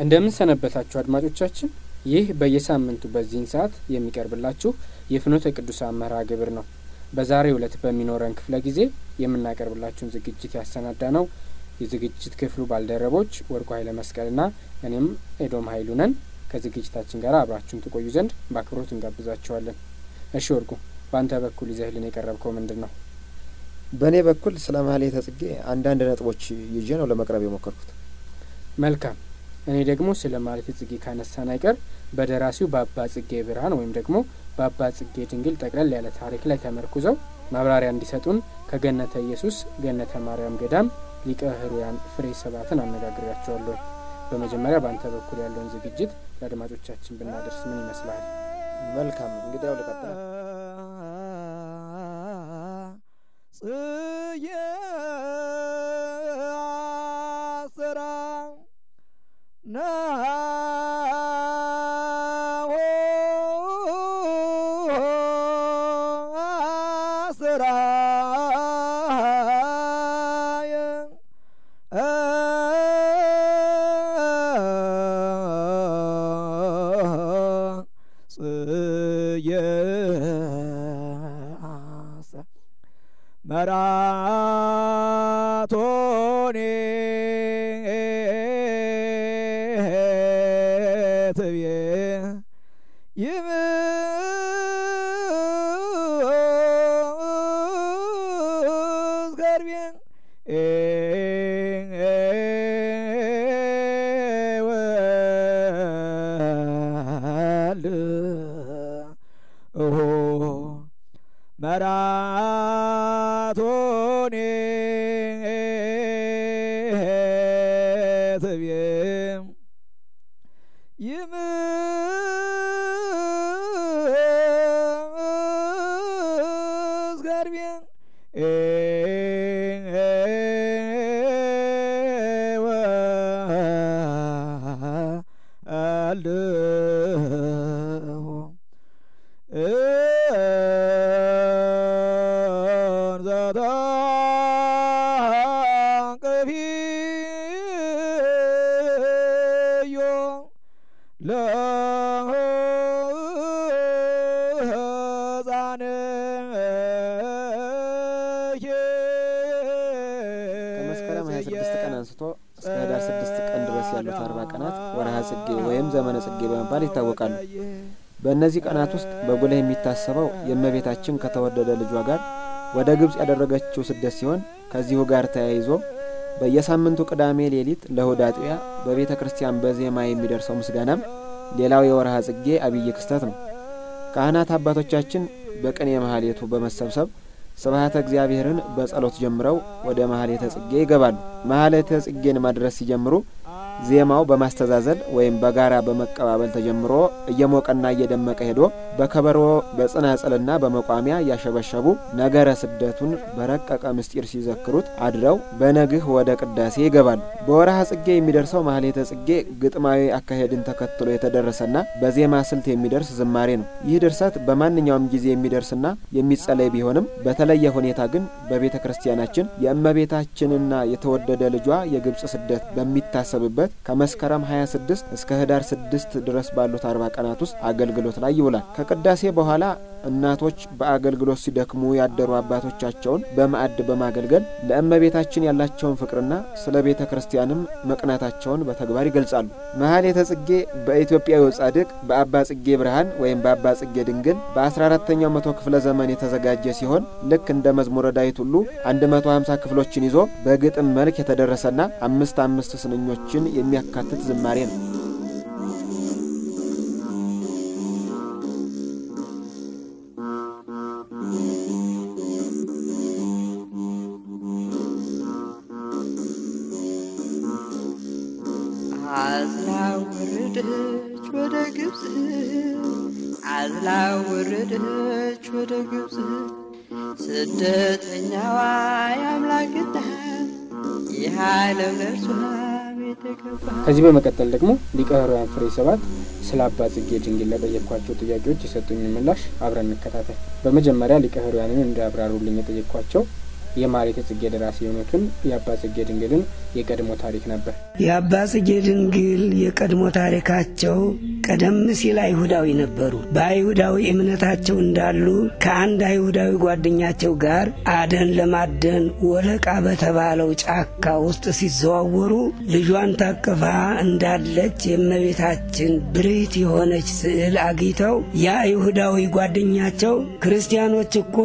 እንደምን ሰነበታችሁ አድማጮቻችን። ይህ በየሳምንቱ በዚህን ሰዓት የሚቀርብላችሁ የፍኖተ ቅዱሳን መርሃ ግብር ነው። በዛሬው ዕለት በሚኖረን ክፍለ ጊዜ የምናቀርብላችሁን ዝግጅት ያሰናዳ ነው የዝግጅት ክፍሉ ባልደረቦች ወርቁ ኃይለ መስቀልና እኔም ኤዶም ኃይሉ ነን። ከዝግጅታችን ጋር አብራችሁን ትቆዩ ዘንድ በአክብሮት እንጋብዛችኋለን። እሺ ወርቁ፣ በአንተ በኩል ይዘህልን የቀረብከው ምንድን ነው? በእኔ በኩል ስለ ማህሌተ ጽጌ አንዳንድ ነጥቦች ይዤ ነው ለመቅረብ የሞከርኩት። መልካም። እኔ ደግሞ ስለ ማህሌተ ጽጌ ካነሳን አይቀር በደራሲው በአባ ጽጌ ብርሃን ወይም ደግሞ በአባ ጽጌ ድንግል ጠቅለል ያለ ታሪክ ላይ ተመርኩዘው ማብራሪያ እንዲሰጡን ከገነተ ኢየሱስ ገነተ ማርያም ገዳም ሊቀ ሕሩያን ፍሬ ሰባትን አነጋግሬያቸዋለሁ። በመጀመሪያ በአንተ በኩል ያለውን ዝግጅት ለአድማጮቻችን ብናደርስ ምን ይመስላል? መልካም እንግዲያው ልቀጥል። ጽየ አስራ ናሆ አስራየ ጽየ አስራ መራቶኔ ትቤ ይምስገርቤ ወል ኦሆ መራቶኔ ትቤ ይምስገርቤ ወልሁ እንዘተንቅፊዮ ከመስከረም 26 ቀን አንስቶ እስከ ህዳር 6 ቀን ድረስ ያሉት አርባ ቀናት ወርሃ ጽጌ ወይም ዘመነ ጽጌ በመባል ይታወቃሉ። በእነዚህ ቀናት ውስጥ በጉልህ የሚታሰበው የእመቤታችን ከተወደደ ልጇ ጋር ወደ ግብፅ ያደረገችው ስደት ሲሆን ከዚሁ ጋር ተያይዞ በየሳምንቱ ቅዳሜ ሌሊት ለእሁድ አጥቢያ በቤተ ክርስቲያን በዜማ የሚደርሰው ምስጋናም ሌላው የወርሃ ጽጌ አብይ ክስተት ነው። ካህናት አባቶቻችን በቅኔ ማህሌቱ በመሰብሰብ ስብሐተ እግዚአብሔርን በጸሎት ጀምረው ወደ ማህሌተ ጽጌ ይገባሉ። ማህሌተ ጽጌን ማድረስ ሲጀምሩ ዜማው በማስተዛዘል ወይም በጋራ በመቀባበል ተጀምሮ እየሞቀና እየደመቀ ሄዶ በከበሮ በጽናጽልና በመቋሚያ እያሸበሸቡ ነገረ ስደቱን በረቀቀ ምስጢር ሲዘክሩት አድረው በነግህ ወደ ቅዳሴ ይገባሉ። በወርሃ ጽጌ የሚደርሰው ማህሌተ ጽጌ ግጥማዊ አካሄድን ተከትሎ የተደረሰና በዜማ ስልት የሚደርስ ዝማሬ ነው። ይህ ድርሰት በማንኛውም ጊዜ የሚደርስና የሚጸለይ ቢሆንም በተለየ ሁኔታ ግን በቤተ ክርስቲያናችን የእመቤታችንና የተወደደ ልጇ የግብፅ ስደት በሚታሰብበት ከመስከረም 26 እስከ ህዳር 6 ድረስ ባሉት አርባ ቀናት ውስጥ አገልግሎት ላይ ይውላል። ከቅዳሴ በኋላ እናቶች በአገልግሎት ሲደክሙ ያደሩ አባቶቻቸውን በማዕድ በማገልገል ለእመቤታችን ያላቸውን ፍቅርና ስለ ቤተ ክርስቲያንም መቅናታቸውን በተግባር ይገልጻሉ። መሀሌተ ጽጌ በኢትዮጵያዊው ጻድቅ በአባ ጽጌ ብርሃን ወይም በአባ ጽጌ ድንግል በ14ተኛው መቶ ክፍለ ዘመን የተዘጋጀ ሲሆን ልክ እንደ መዝሙረ ዳዊት ሁሉ 150 ክፍሎችን ይዞ በግጥም መልክ የተደረሰና አምስት አምስት ስንኞችን የሚያካትት ዝማሬ ነው። አዝላ ወረደች ወደ ግብፅ አዝላ ወረደች ወደ ግብፅ ስደተኛዋ የአምላክ እናት ይህ ዓለም ለእርሷ ቤተ ገባ። ከዚህ በመቀጠል ደግሞ ሊቀ ሕሩያን ፍሬ ሰባት ስለ አባ ጽጌ ድንግል ለጠየቅኳቸው ጥያቄዎች የሰጡኝ ምላሽ አብረን እንከታተል። በመጀመሪያ ሊቀ ሕሩያንን እንዲያብራሩልኝ የጠየቅኳቸው የማኅሌተ ጽጌ ደራሲ የሆኑትን የአባ ጽጌ ድንግልን የቀድሞ ታሪክ ነበር። የአባ ጽጌ ድንግል የቀድሞ ታሪካቸው ቀደም ሲል አይሁዳዊ ነበሩ። በአይሁዳዊ እምነታቸው እንዳሉ ከአንድ አይሁዳዊ ጓደኛቸው ጋር አደን ለማደን ወለቃ በተባለው ጫካ ውስጥ ሲዘዋወሩ ልጇን ታቅፋ እንዳለች የእመቤታችን ብርህት የሆነች ስዕል አግኝተው የአይሁዳዊ ጓደኛቸው ክርስቲያኖች እኮ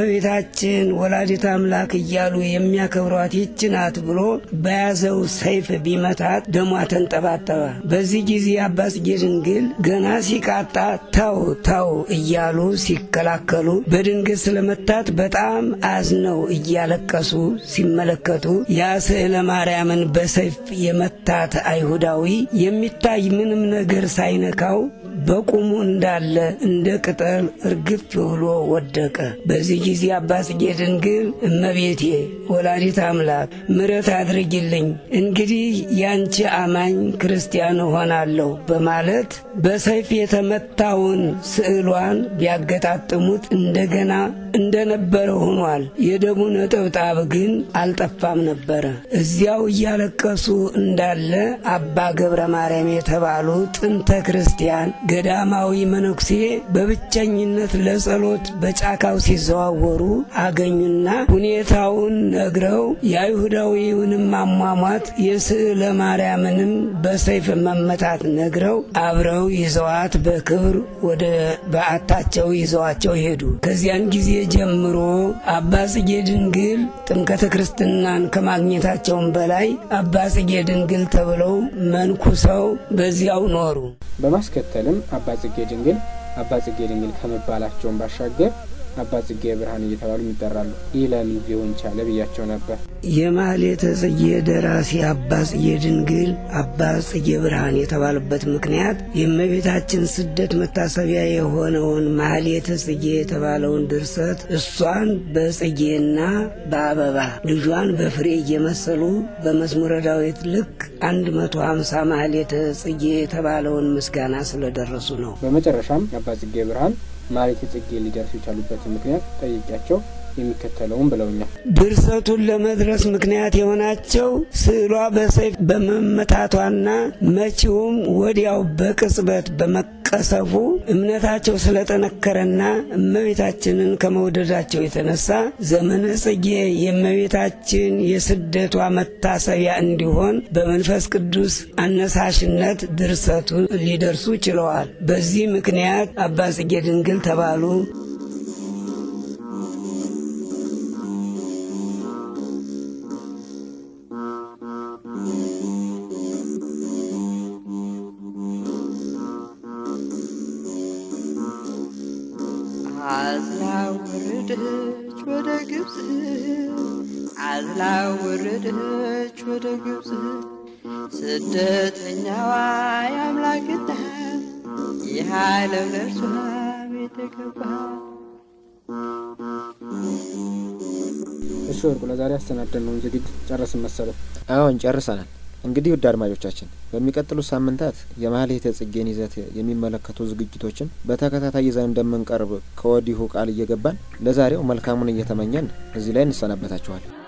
እመቤታችን ወላዲተ አምላክ እያሉ የሚያከብሯት ይህች ናት ብሎ በያዘው ሰይፍ ቢመታት ደሟ ተንጠባጠበ። በዚህ ጊዜ አባ ጽጌ ድንግል ገና ሲቃጣ ተው ተው እያሉ ሲከላከሉ በድንገት ስለመታት በጣም አዝነው እያለቀሱ ሲመለከቱ ያ ስዕለ ማርያምን በሰይፍ የመታት አይሁዳዊ የሚታይ ምንም ነገር ሳይነካው በቁሙ እንዳለ እንደ ቅጠል እርግፍ ብሎ ወደቀ። በዚህ ጊዜ አባ ጽጌ ድንግል እመቤቴ ወላዲት አምላክ ምሕረት አድርጊልኝ፣ እንግዲህ ያንቺ አማኝ ክርስቲያን እሆናለሁ በማለት በሰይፍ የተመታውን ስዕሏን ቢያገጣጥሙት እንደገና እንደነበረ ሆኗል። የደሙ ነጠብጣብ ግን አልጠፋም ነበረ። እዚያው እያለቀሱ እንዳለ አባ ገብረ ማርያም የተባሉ ጥንተ ክርስቲያን ገዳማዊ መነኩሴ በብቸኝነት ለጸሎት በጫካው ሲዘዋወሩ አገኙና ሁኔታውን ነግረው የአይሁዳዊውንም አሟሟት የስዕለ ማርያምንም በሰይፍ መመታት ነግረው አብረው ይዘዋት በክብር ወደ በዓታቸው ይዘዋቸው ሄዱ። ከዚያን ጊዜ ጀምሮ አባ ጽጌ ድንግል ጥምቀተ ክርስትናን ከማግኘታቸውም በላይ አባ ጽጌ ድንግል ተብለው መንኩሰው በዚያው ኖሩ። በማስከተልም አባ ጽጌ ድንግል አባ ጽጌ ድንግል ከመባላቸውን ባሻገር አባ ጽጌ ብርሃን እየተባሉ ይጠራሉ። ይህ ለምን ሊሆን ቻለ ብያቸው ነበር። የማኅሌተ ጽጌ ደራሲ አባ ጽጌ ድንግል አባ ጽጌ ብርሃን የተባሉበት ምክንያት የእመቤታችን ስደት መታሰቢያ የሆነውን ማኅሌተ ጽጌ የተባለውን ድርሰት እሷን በጽጌና በአበባ ልጇን በፍሬ እየመሰሉ በመዝሙረ ዳዊት ልክ 150 ማኅሌተ ጽጌ የተባለውን ምስጋና ስለደረሱ ነው። በመጨረሻም አባ ጽጌ ብርሃን ማኅሌተ ጽጌ ሊደርሱ የቻሉበትን ምክንያት ጠይቂያቸው የሚከተለውን ብለውኛል። ድርሰቱን ለመድረስ ምክንያት የሆናቸው ስዕሏ በሰይፍ በመመታቷና መቺውም ወዲያው በቅጽበት በመቀሰፉ እምነታቸው ስለጠነከረና እመቤታችንን ከመውደዳቸው የተነሳ ዘመነ ጽጌ የእመቤታችን የስደቷ መታሰቢያ እንዲሆን በመንፈስ ቅዱስ አነሳሽነት ድርሰቱን ሊደርሱ ችለዋል። በዚህ ምክንያት አባ ጽጌ ድንግል ተባሉ። አዝላ ወረደች ወደ ግብፅ አዝላ ወረደች ወደ ግብፅ ስደተኛዋ የአምላክ እናት ይህ ዓለም ለእርሷ ቤተ ገባ። እሺ ወርቁ፣ ለዛሬ ያስተናደድነውን ዝግጅት ጨረስን መሰለኝ። አዎን ጨርሰናል። እንግዲህ ውድ አድማጮቻችን በሚቀጥሉት ሳምንታት የማኅሌተ ጽጌን ይዘት የሚመለከቱ ዝግጅቶችን በተከታታይ ይዘን እንደምንቀርብ ከወዲሁ ቃል እየገባን ለዛሬው መልካሙን እየተመኘን እዚህ ላይ እንሰናበታችኋል።